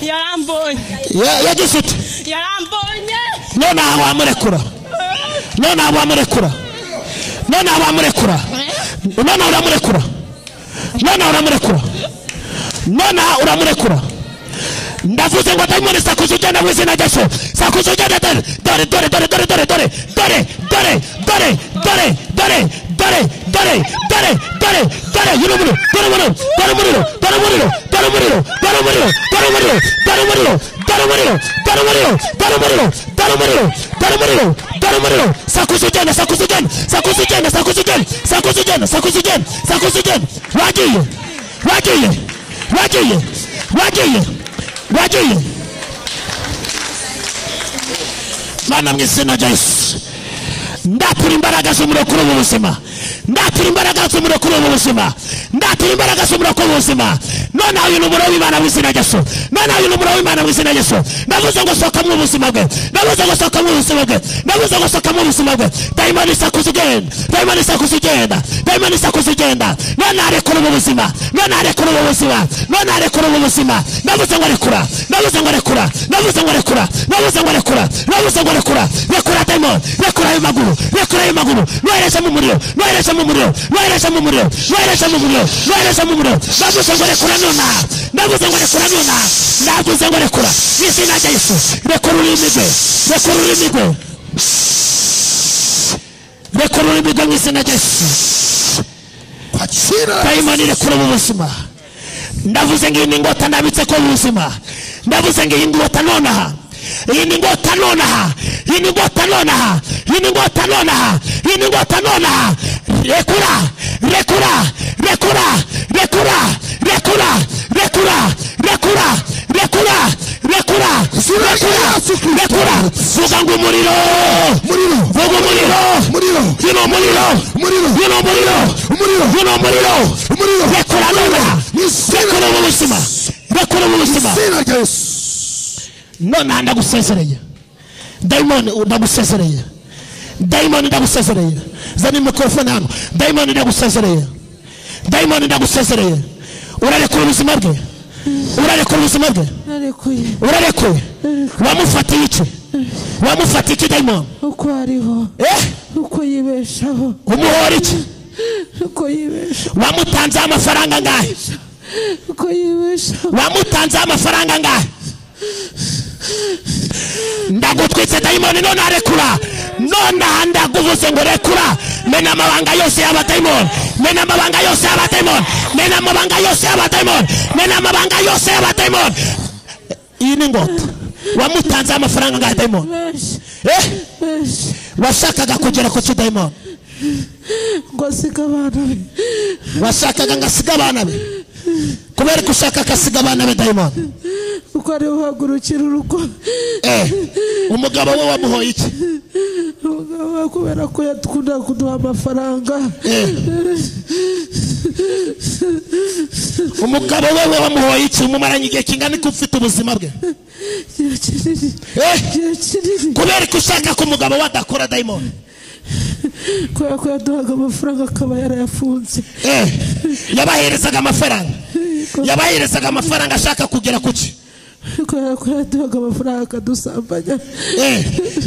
yarambonye Ya- yagize iti yarambonye none aha wamurekura none aha wamurekura none aha wamurekura none aha uramurekura none aha uramurekura none aha uramurekura ndavuze ngo dayimoni sakuza ugende w'izina rya so sakuza ugende dore dore dore dore dore dore dore dore dore dore dore dore dore dore dore dore yuri umuriro dore umuriro dore umuriro dore umuriro dore umuriro dore umuriro dore umuriro dore umuriro dore umuriro dore umuriro dore umuriro dore umuriro dore umuriro dore umuriro sakuza ugende sakuza ugende sakuza ugende sakuza ugende sakuza ugende sakuza ugende sakuza ugende wagiye wagiye wagiye wagiye wagiye mana mu izina rya yesu ndatura imbaraga z'umuriro kuri ubu buzima ndatura imbaraga z'umuriro kuri ubu buzima ndatura imbaraga z'umuriro kuri ubu buzima noneho uyu ni umuriro w'imana mu izina rya yesu noneho uyu ni umuriro w'imana mu izina rya yesu ndavuze ngo sokamo ubuzima bwe ndavuze ngo sokamo ubuzima bwe ndavuze ngo sokamo ubuzima bwe dayimoni isakuza ugenda dayimoni isakuza ugenda dayimoni isakuza ugenda noneho arekura ubu buzima noneho arekura ubu buzima noneho arekura ubu buzima ndavuze ngo rekura ndavuze ngo rekura ndavuze ngo rekura ndavuze ngo rekura ndavuze ngo rekura rekura dayimoni rekura ayo maguru rekura ayo maguru nohereze mu muriro nohereze mu muriro nohereze mu muriro nohereze mu muriro nohereze mu muriro ndavuze ngo rekura nonaha ndavuze ngo rekura nonaha ndavuze ngo rekura mu izina rya yesu rekura ururimi rwe rekura ururimi rwe rekura ururimi rwe mu izina rya yesu kwakira dayimoni rekura mu buzima ndavuze ngo iyi ni ingota ndabitse ko mu buzima ndavuze ngo iyi ngota nonaha iyi ni ingota nonaha iyi ni ingota nonaha iyi ni ingota nonaha iyi ni ingota nonaha rekura rekura rekura rekura rekura rekura rekura rekura rekura rekura rekura vuga ngo umuriro umuriro vuga umuriro umuriro uyu ni umuriro Umuriro. uyu ni umuriro Umuriro. uyu ni umuriro umuriro rekura nonaha mu izina rekura mu buzima rekura mu mu buzima izina rya yesu nonaha ndagusezereye dayimoni ndagusezereye dayimoni ndagusezereye zana mikorofone hano dayimoni ndagusezereye dayimoni ndagusezereye urarekura ubuzima bwe urarekura ubuzima bwe narekuye urarekuye wamufatiye iki wamufatiye iki dayimoni uko ariho eh uko yibeshaho umuhora iki uko yibeshaho wamutanzeho amafaranga angahe uko yibeshaho wamutanzeho amafaranga angahe ndagutwitse dayimoni none arekura nonaha ndaguvuze ngo rekura mena amabanga yose y'abadayimoni mena amabanga yose y'abadayimoni mena amabanga yose y'abadayimoni mena amabanga yose y'abadayimoni iyi ni ingota wamutanzeho amafaranga angahe dayimoni benshi eh benshi washakaga kugera ku kidayimoni ngo asige abana be washakaga ngo asige abana be kubera ko ushaka agasiga abana be dayimoni uko ariho uhagurukira urugo eh umugabo we wamuhoye iki umugabo we kubera ko yakunda kuduha amafaranga Eh. umugabo wewe wamuhoye iki umumaranye igihe kingana iki ufite ubuzima bwe igihe kinini Eh. igihe kinini kubera ko ushaka ko umugabo we adakora dayimoni kubera ko yaduhaga amafaranga akaba yarayafunze Eh. yabaherezaga amafaranga yabaherezaga amafaranga ashaka kugera ku ki kubera ko yaduhaga amafaranga akadusambanya Eh.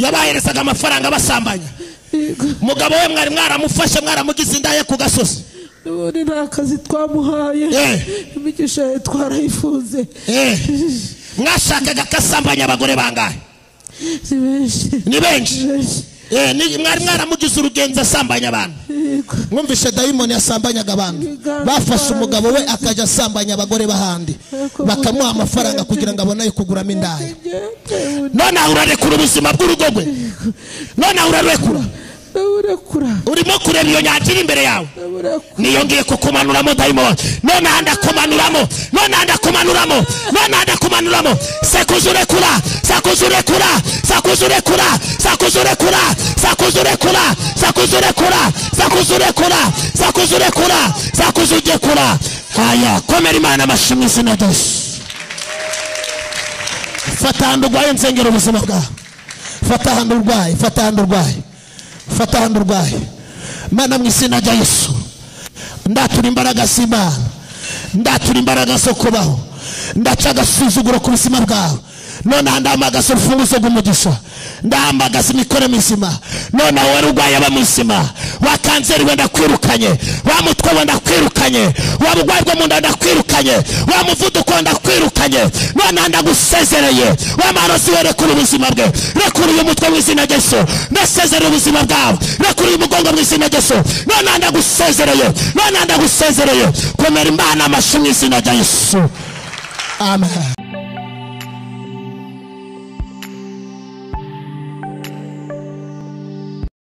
yabaherezaga amafaranga abasambanya Yego. umugabo we mwari mwaramufashe mwaramugize indaya ku gasozi ubundi nta kazi twamuhaye Eh. imigisha ye twarayifunze Eh. mwashakaga ko asambanya abagore bangahe ni benshi ni ni benshi benshi Eh, ni- mwari mwaramugize urugenzi asambanya abantu Yego. mwumvishe dayimoni yasambanyaga abantu bafashe umugabo we akajya asambanya abagore b'ahandi bakamuha amafaranga kugira ngo abone ayo kuguramo indaya Ngende, ubundi nonaha urarekura ubuzima bw'urugo rwe nonaha urarekura ndawurekura urimo kureba iyo nyanja iri imbere yawe ndawurekura niyongeye kukumanuramo dayimoni nonaha ndakumanuramo nonaha ndakumanuramo nonaha ndakumanuramo sakuza urekura sakuza urekura sakuza urekura sakuza urekura sakuza urekura sakuza urekura sakuza urekura sakuza urekura sakuza ugekura haya komera imana amashyi mu izina rya yesu fata ahantu urwaye nsengera ubuzima bwawe fata ahantu urwaye fata ahantu urwaye fata ahantu urwaye mana mu izina rya yesu ndatura imbaraga z'imana ndatura imbaraga zo kubaho ndaca agasuzuguro ku buzima bwawe nonaha ndahamagaza urufunguzo rw'umugisha ndahamagaza imikore mizima nonaha wari urwaye aba muzima wa kanseri wenda kwirukanye wa mutwe wenda kwirukanye wa burwayi bwo mu nda ndakwirukanye wa muvuduko ndakwirukanye nonaha ndagusezereye wa marozi we rekura ubuzima bwe rekura uyu mutwe w'izina ryesu ndasezereye ubuzima bwawe rekura uyu mugongo w'izina ryesu nonaha ndagusezereye nonaha ndagusezereye komera imana amashyi mu izina rya yesu amen